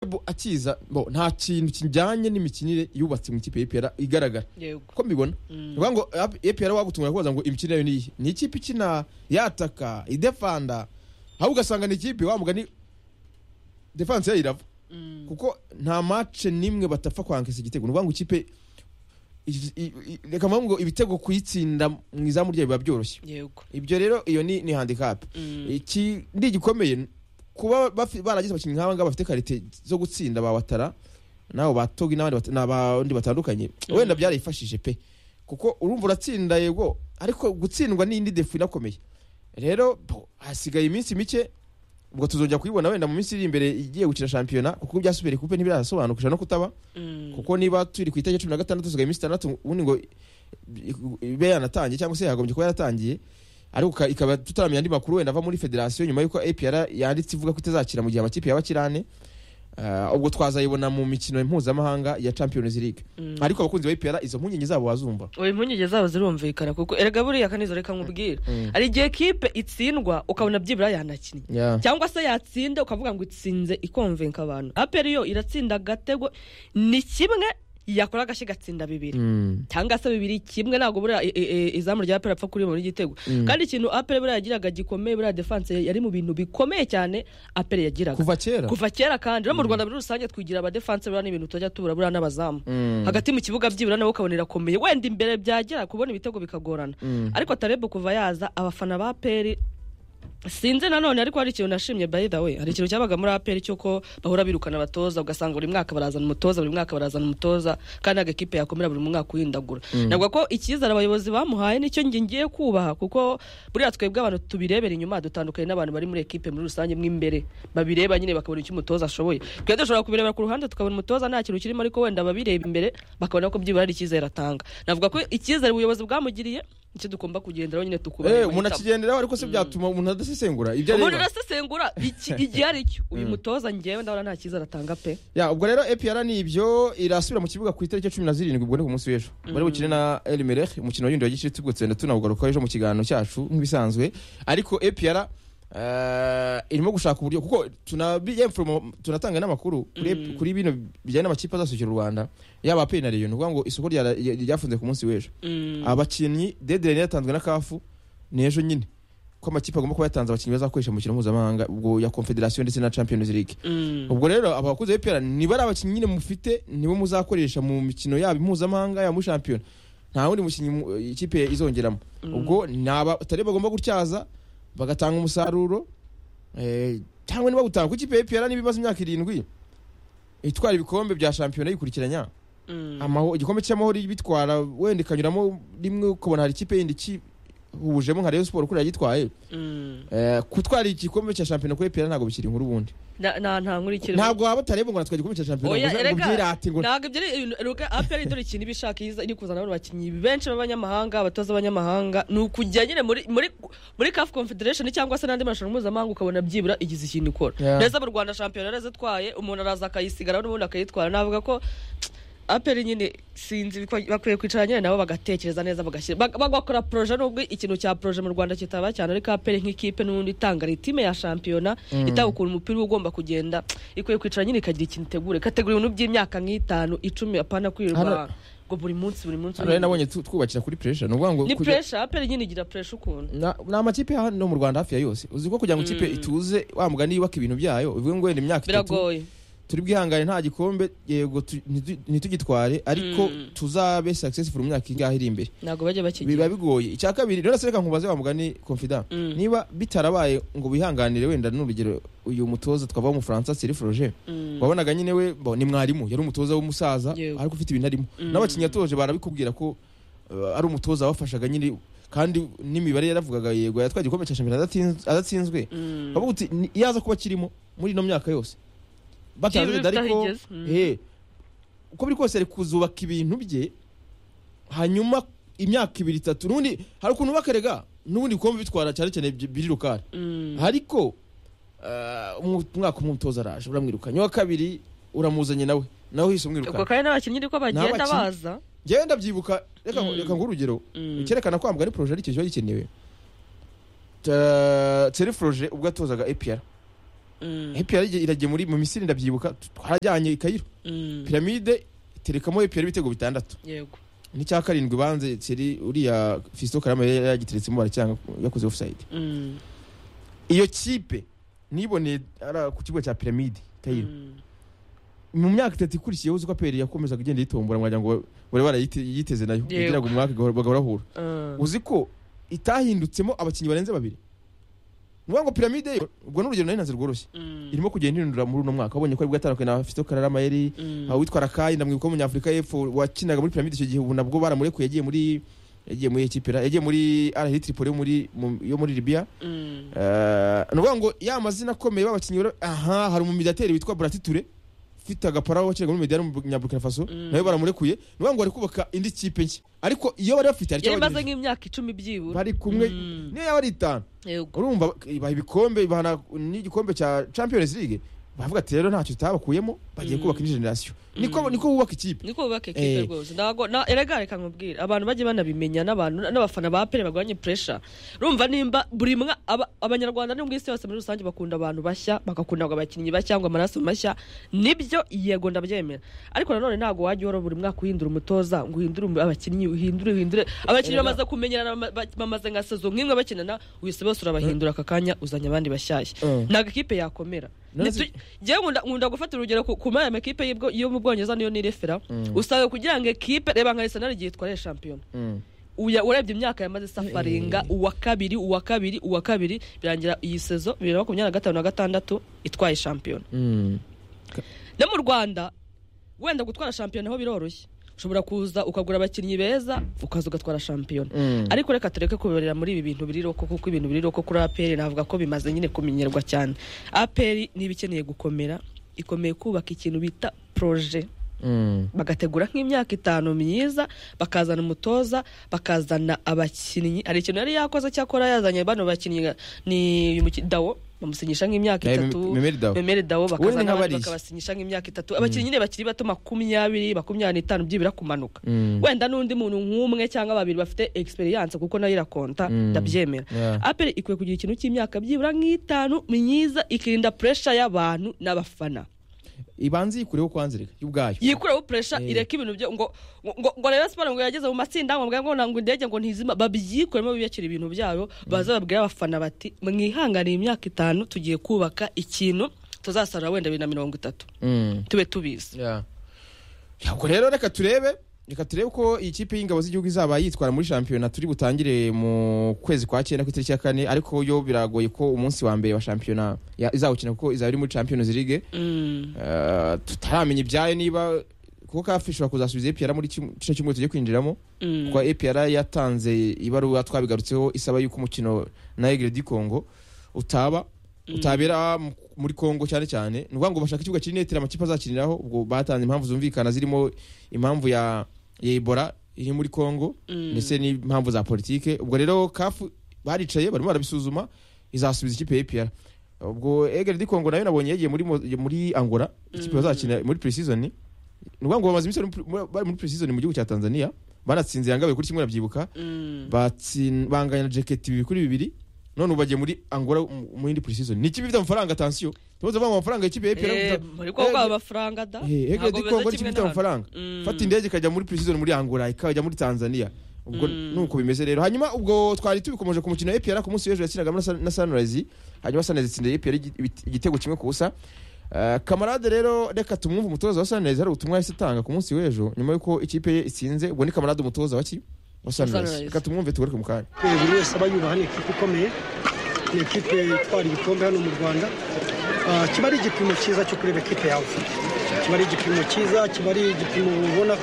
bo akiza bo nta kintu kijyanye n'imikinire yubatse mu ikipe y'epera igaragara yego uko mbibona ni ukuvuga ngo epera wagutungura kubaza ngo imikinire yayo niyi ni ikipe ikina yataka idefanda ahubwo ugasanga ni ikipe wamugani defanse yayo irava Mm. kuko nta mace n'imwe batapfa kwankisa igitego ni ukuvuga ngo ikipe i- i- i- reka mvuge ngo ibitego kuyitsinda mu izamu ryayo biba byoroshye yego ibyo rero iyo ni ni handicap Mm. ikindi gikomeye kuba bafi- baragize abakinnyi nk'aba ngaba bafite karite zo gutsinda ba watara nabo ba togi n'abandi bat- n'abandi batandukanye Mm. wenda byarayifashije pe kuko urumva uratsinda yego ariko gutsindwa ni indi defu inakomeye rero bo, hasigaye iminsi mike ubwo tuzongera kuyibona wenda mu minsi iri imbere igiye gukina shampiyona kuko byasubiriye kupe ntibirasobanukisha no kutaba Mm. kuko niba turi ku itariki cumi na gatandatu hasigaye iminsi itandatu ubundi ngo ibe yanatangiye cyangwa se yagombye kuba yaratangiye ariko ka- ikaba tutaramenya andi makuru wenda ava muri federasiyo nyuma y'uko apr yanditse ivuga ko itazakira mu gihe amakipe yaba akiri ane Ah, ubwo twazayibona mu mikino mpuzamahanga ya champions league Mm. ariko abakunzi ba apr izo mpungenge zabo bazumva oya impungenge zabo zirumvikana kuko erega buriya kanizo reka nkubwire hari igihe kipe itsindwa ukabona byibura yanakinnye Yeah. cyangwa se yatsinda ukavuga ngo itsinze ikonvenka abantu aperi yo iratsinda agatego ni kimwe yakora agashyi gatsinda bibiri Mm. cyangwa se bibiri kimwe ntabwo buriya i- i- i- izamu rya aperi apfa kuribona igitego kandi ikintu aperi buriya yagiraga gikomeye buriya defanse yari mu bintu bikomeye cyane aperi yagiraga kuva kera kuva kera kandi no mu rwanda muri rusange twigira abadefanse buriya ni ibintu tujya tubura buriya n'abazamu Mm. hagati mu kibuga byibura nawe ukabona irakomeye wenda imbere byagera kubona ibitego bikagorana Mm. ariko tarebe kuva yaza abafana ba peri sinzi nanone ariko hari ikintu nashimye by the way hari ikintu cyabaga muri aperi cy'uko bahora birukana abatoza ugasanga buri mwaka barazana umutoza buri mwaka barazana umutoza kandi ntabwo ekipe yakomera buri mwaka uhindagura navuga ko icyizere abayobozi bamuhaye nicyo nge ngiye kubaha kuko buriya twebwe abantu tubirebera inyuma dutandukanye n'abantu bari muri ekipe muri rusange mo imbere babireba nyine bakabona icyo umutoza ashoboye twe dushobora kubirebera ku ruhande tukabona umutoza nta kintu kirimo ariko wenda babireba imbere bakabona ko byibura hari icyizere atanga navuga ko icyizere ubuyobozi bwamugiriye nicyo tugomba kugenderaho nyine Eh, tukubaha umuntu amahitamo. akigenderaho ariko se byatuma umuntu adasesengura ibyo ubundi areba urasesengura iki- igihe ari cyo uyu mutoza ngewe ndabona nta cyiza aratanga pe ya ubwo rero APR ni ibyo irasubira mu kibuga ku itariki ya cumi na zirindwi ubwo ni ku munsi w'ejo bari bukine na Elmerech umukino w'indi wa giciro tugutse wenda tunawugarukaho ejo mu kiganiro cyacu nk'ibisanzwe ariko APR eh, irimo gushaka uburyo kuko tunabiyemfumo tunatanga n'amakuru kuri ep- kuri bino bijyanye n'amakipe azasukira u Rwanda yaba APR na Rayon ni ukuvuga ngo isoko ryara- rya- ryafunze ku munsi w'ejo abakinnyi deadline yatanzwe na kafu ni ejo nyine ko amakipe agomba kuba yatanze abakinnyi bazakoresha mu mukino mpuzamahanga ubwo ya confederation ndetse na champions league ubwo rero abakuze b'ipera niba ari abakinnyi nyine mufite nibo muzakoresha mu mikino yabo impuzamahanga yaba muri shampiyona nta wundi mukinnyi mu- ikipe izongeramo ubwo ni abatari bagomba gutyaza bagatanga umusaruro eh, cyangwa niba gutanga ku ikipe y'ipera niba imaze imyaka irindwi itwara ibikombe bya shampiyona yikurikiranya amaho igikombe cy'amahoro bitwara wenda ikanyuramo rimwe ukabona hari ikipe yindi ikihubujemo nka Rayon Sport kuriya yitwaye Eh, kutwara igikombe cya shampiyona kuri EPR ntabwo bikiri inkuru ubundi nta nta nkuru ikirimo ntabwo waba utareba ngo natwe igikombe cya shampiyona Oya, ngo uze- ngo erega, byirate ngo ntabwo ibyo ari ibintu- ruka aperi dore ikintu iba ishaka iza- iri kuzana bano bakinnyi benshi b'abanyamahanga abatoza b'abanyamahanga ni ukujya nyine muri muri muri CAF confederation cyangwa se n'andi marushanwa mpuzamahanga ukabona byibura igize ikintu ikora Yeah. neza mu rwanda shampiyona yarazitwaye umuntu araza akayisigara n'ubundi akayitwara navuga ko aperi nyine sinzi ko bakwiye kwicara nyine nabo bagatekereza neza bagashyira bag- bagakora proje nubwo ikintu cya proje mu rwanda kitaba cyane ariko aperi nk'ikipe n'ubundi itanga ritime ya shampiyona itanga ukuntu umupira uba ugomba kugenda ikwiye kwicara nyine ikagira ikintu itegura ikategura ibintu by'imyaka nk'itanu icumi apana kwirirwa Hano- ngo buri munsi buri munsi Hano rero nabonye tu- twubakira kuri pressure ni ukuvuga ngo ni kujya- pressure aperi nyine igira pressure ukuntu na- ni amakipe hano mu Rwanda hafi ya yose uzi ko kugira ngo ikipe ituze wa mugani yubaka ibintu byayo uvuge ngo wenda imyaka itatu biragoye turi bwihangane nta gikombe yego tu- ntitu- ntitugitware ariko Mm. tuzabe successful mu myaka ingahe iri imbere ntabwo bajya biba bakigira bigoye icya kabiri rero sereka nkubaze wa mugani confident Mm. niba bitarabaye ngo wihanganire wenda n'urugero uyu mutoza twava w'umufaransa Thierry Froger Mm. wabonaga nyine we bo, ni mwarimu yari umutoza w'umusaza Yego. ariko ufite ibintu arimo Mm. n'abakinnyi yatoje barabikubwira ko uh, ari umutoza wafashaga nyine kandi n'imibare yaravugaga yego yatwaye igikombe cya shampiyona adatsinz- adatsinzwe Mm. bavuga uti "Ni- iyo aza kuba akirimo muri ino myaka yose Kibi batazi ariko tutahigeze. Mm. eh, uko biri kose ari kuzubaka ibintu bye hanyuma imyaka ibiri itatu n'ubundi hari ukuntu bakarega n'ubundi bikombe bitwara cyane cyane bi- biri rukari Mm. ariko ah, umu- umwaka umwe umutoza araje uramwirukanye uwa kabiri uramuzanye nawe nawe uhise ubwo umwirukana kandi n'abakinnyi niko bagenda N'abakinnyi. baza ngewe ndabyibuka reka Mm. reka nguhe urugero Mm. cyerekana ko hambwa ari poroje aricyo kiba gikenewe Ta- Thierry Froger ubwo yatozaga APR EPR ije- iragiye muri mu misiri ndabyibuka t- twarajyanye i Cairo piramide iterekamo EPR ibitego bitandatu yego n'icya karindwi banze Thierry uriya Fiston Karama yari yagiteretsemo baracyanga yakoze offside Mm. iyo kipe niboneye ara ku kibuga cya piramide Cairo Mm. mu myaka itatu ikurikiyeho uzi ko APR yakomezaga igenda yitombora mwagira ngo bari barayiteze nayo Yego. yagiraga umwaka igahora- bagahora bahura Ah. uzi ko itahindutsemo abakinnyi barenze babiri ni ukuvuga ngo piramide yo ubwo ni urugero nari nanze rworoshye Mm. irimo kugenda ihindura muri uno mwaka wabonye ko ari bwatandukanye na Fiston Kararama yari Mm. aho witwa Rakai ndamwibuka wo munyafurika y'epfo wakinaga muri piramide icyo gihe ubu nabwo baramurekuye yagiye muri yagiye muri ekipera yagiye muri Al Ahly Tripoli yo muri mu- yo muri Libya Mm. Eh, ni ukuvuga ngo ya mazina akomeye b'abakinnyi bara- aha hari umumidateri witwa Bratiture ufite agapara wakinaga muri Mediyani mu Burkina Faso Mm. nawe baramurekuye ni ukuvuga ngo bari kubaka indi kipe nshya ariko iyo bari bafite hari icyo yari imaze bagejeje. nk'imyaka icumi byibura bari kumwe Mm. niyo yaba ari itanu yego urumva ibaha ibikombe ibahana n'igikombe cya champions league bavuga ati rero ntacyo tutabakuyemo bagiye Mm. kubaka indi generasiyo niko Mm. niko bubaka ikipe niko bubaka Eh. ekipe rwose ntago na erega reka nkubwire abantu bajye banabimenya n'abantu n'abafana ba pere bagwanye pressure urumva nimba buri mwa aba- abanyarwanda no mu isi yose muri rusange bakunda abantu bashya bagakunda abakinnyi bashya ngo amaraso mashya nibyo yego ndabyemera ariko nanone ntabwo wajya uhora buri mwaka uhindura umutoza ngo uhindure umu- abakinnyi uhindure uhindure abakinnyi Erega- bamaze kumenyerana bama- ba- bamaze nka sezo nk'imwe bakinana wese bose urabahindura aka kanya uzanye abandi Eh. bashyashya ntabwo ikipe yakomera None Nitu- se- Njyewe nkunda- nkunda gufata urugero ku- ku maya makipe y'ibwo- yo mu bwongereza niyo nirefera usanga kugira ngo ekipe reba nka arsenal igihe itwaraye shampiyona Uya- urebye imyaka yamaze safaringa uwa kabiri uwa kabiri uwa kabiri birangira iyi sezo bibiri na makumyabiri na gatanu na gatandatu itwaye shampiyona no mu rwanda wenda gutwara shampiyona ho biroroshye ushobora kuza ukagura abakinnyi beza ukaza ugatwara shampiyona ariko reka tureke kubibarira muri ibi bintu biri roko kuko ibintu biri roko kuri aperi navuga ko bimaze nyine kumenyerwa cyane aperi niba ikeneye gukomera ikomeye kubaka ikintu bita poroje bagategura nk'imyaka itanu myiza bakazana umutoza bakazana abakinnyi hari ikintu yari yakoze cyakora yazanye bano bakinnyi nka- ni uyu muki- dawo bamusinyisha nk'imyaka Eh, itatu Mem- Memeli Dawo. memeri dawo ni bakazana nka abandi Barisi. bakabasinyisha nk'imyaka itatu abakinnyi nyine bakiri bato makumyabiri makumyabiri n'itanu byibura kumanuka wenda n'undi muntu nk'umwe cyangwa babiri bafite experience kuko nayo irakonta Mm. ndabyemera Yeah. aperi ikwiye kugira ikintu cy'imyaka byibura nk'itanu myiza ikirinda pressure y'abantu n'abafana ibanze yikureho kwanzirika y'ubwayo yikureho pressure Eh. ireke ibintu byo ngo ngo ngo Rayon Sports ngo yageze mu matsinda ngo mbwa ngo ntango indege ngo ntizima babyikuremo biyakira ibintu byayo baza babwira abafana bati mwihanganiye imyaka itanu tugiye kubaka ikintu tuzasarura wenda bibiri na mirongo itatu Mm. tube tubizi Yeah. ubwo rero reka turebe reka turebe uko iyi kipe y'ingabo z'igihugu izaba yitwara muri shampiyona turi butangire mu kwezi kwa cyenda ku itariki ya kane ariko yo biragoye ko umunsi wa mbere wa shampiyona ya- izawukina kuko izaba iri muri champions league Mm. Eh, tutaramenya ibyayo niba kuko kafi ishobora kuzasubiza epr muri kim- kino cyumweru tugiye kwinjiramo Mm. kuko epr yatanze ibaruwa twabigarutseho isaba y'uko umukino na egre di congo utaba utabera mu- muri congo cyane cyane ni ukuvuga ngo bashaka ikibuga kiri netire amakipe azakiniraho ubwo batanze impamvu zumvikana zirimo impamvu ya ya ebola iri muri congo Mm. ndetse n'impamvu za politike ubwo rero kafu baricaye barimo barabisuzuma izasubiza ikipe ya APR ubwo egere di congo nayo nabonye yagiye muri, Mo- muri angola ikipe bazakina muri pre-season ni ukuvuga ngo bamaze iminsi bari muri- muri- bari muri pre-season mu gihugu cya tanzania banatsinze yangabe kuri kimwe nabyibuka Mm. batsin banganya jaketi bibiri kuri bibiri none ubu bagiye muri angola mu mu yindi pre-season ni ikipe ifite amafaranga atansiyo tumaze kuvuga ngo amafaranga y'ikipe ya APR Eh, muri kwa bwa amafaranga da egere di Ntabwo congo ni ikipe bimeze kimwe ifite n'ahandi. amafaranga Mm. fata indege ikajya muri prison muri angola ikajya muri tanzania ubwo Mm. nuko bimeze rero hanyuma ubwo twari tubikomeje ku mukino wa epr ku munsi w'ejo yakinaga na Sun- na sunrise hanyuma sunrise itsinda epr igitego kimwe ku busa Eh, kamarade rero reka tumwumve umutoza wa sunrise hari ubutumwa yahise atanga ku munsi w'ejo nyuma y'uko ikipe ye itsinze ubwo ni kamarade umutoza wa ki wa sunrise Sunrise. reka tumwumve tugaruke mu kanya Eh, buri wese aba yumva hano ekipe ikomeye ni ekipe itwara ibikombe hano mu rwanda Ah, kiba ari igipimo cyiza cyo kureba ekipe yawe kiba ari igipimo cyiza kiba ari igipimo ubona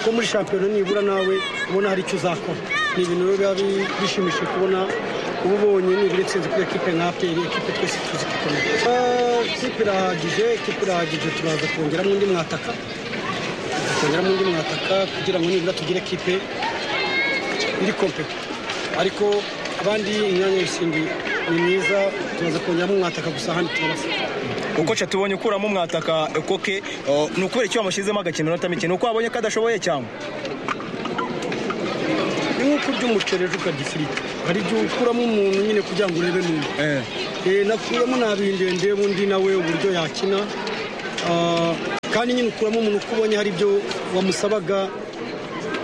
ko muri shampiyona nibura nawe ubona hari icyo uzakora ni ibintu rero biba bi- bishimishije kubona uba ubonye nibura itsinze kuri ekipe nka aperi ekipe twese tuzi ko ikomeye Ah, ekipe irahagije ekipe irahagije turaza kongeramo undi mwataka kongeramo undi mwataka kugira ngo nibura tugire ekipe iri kompeti ariko abandi imyanya y'ibisindi ni myiza tumaze kongeramo umwataka gusa ahandi turabasa uko nshya tubonye ukuramo umwataka koke ni ukubera icyo wamushyizemo agakina inota mike ni uko wabonye ko adashoboye cyangwa ni nk'uko urya umuceri ejo ukarya ifiriti hari igihe ukuramo umuntu nyine kugira ngo urebe n'undi Eh, nakuyemo nabindende ndeba undi nawe uburyo yakina Ah, kandi nyine ukuramo umuntu uko ubonye hari ibyo wamusabaga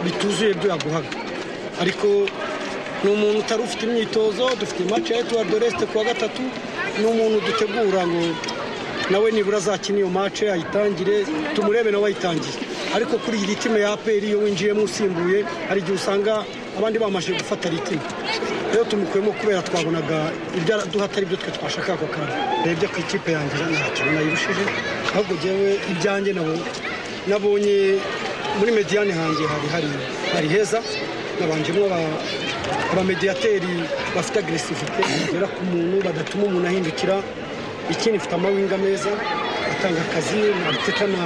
bituzuye ibyo yaguhaga ariko ni umuntu utari ufite imyitozo dufite mace ya etuwari doresite ku wa gatatu ni umuntu dutegura ngo nawe nibura azakina iyo mace ayitangire tumurebe nawe ayitangiye ariko kuri iyi ritime ya aperi iyo winjiyemo usimbuye hari igihe usanga abandi bamaze gufata ritime rero tumukuyemo kubera twabonaga ibyo araduha atari byo twe twashakaga ako kanya rebye ku ikipe yanjye ntacyo nayirushije ahubwo njyewe ibyanjye nabo nabonye muri mediyane hanjye hari hari hari heza nabanjemo aba- abamediyateri bafite agresivite bagera ku muntu badatuma umuntu ahindukira ikindi mfite amawinga meza atanga akazi ateka na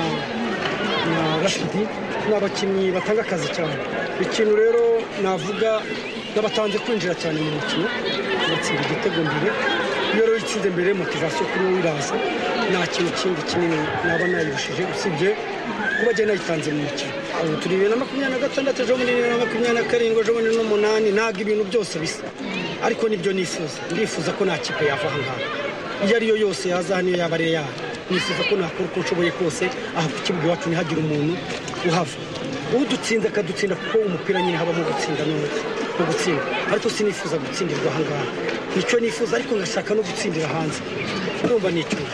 na rashidi ni abakinnyi batanga akazi cyane ikintu rero navuga n'abatanze kwinjira cyane mu mukino batsinda igitego mbere iyo rero itsinze mbere motivasiyo kuri wowe iraza nta kintu kindi kinini naba nayirushije usibye kuba njye nayitanze mu mukino ubu turi bibiri na makumyabiri na gatandatu ejo bundi bibiri na makumyabiri na karindwi ejo bundi n'umunani ntabwo ibintu byose bisa ariko nibyo nifuza ndifuza ko nta kipe yava aha ngaha iyo ariyo yose yaza hano iyo yaba ari yayo nifuza ko nakora uko nshoboye kose aha ku kibuga iwacu ntihagire umuntu uhava udutsinda akadutsinda kuko umupira nyine habamo gutsinda n'undi mu gutsinda ariko sinifuza gutsindirwa ahangaha nicyo nifuza ariko ngashaka no gutsindira hanze urumva ni icyuho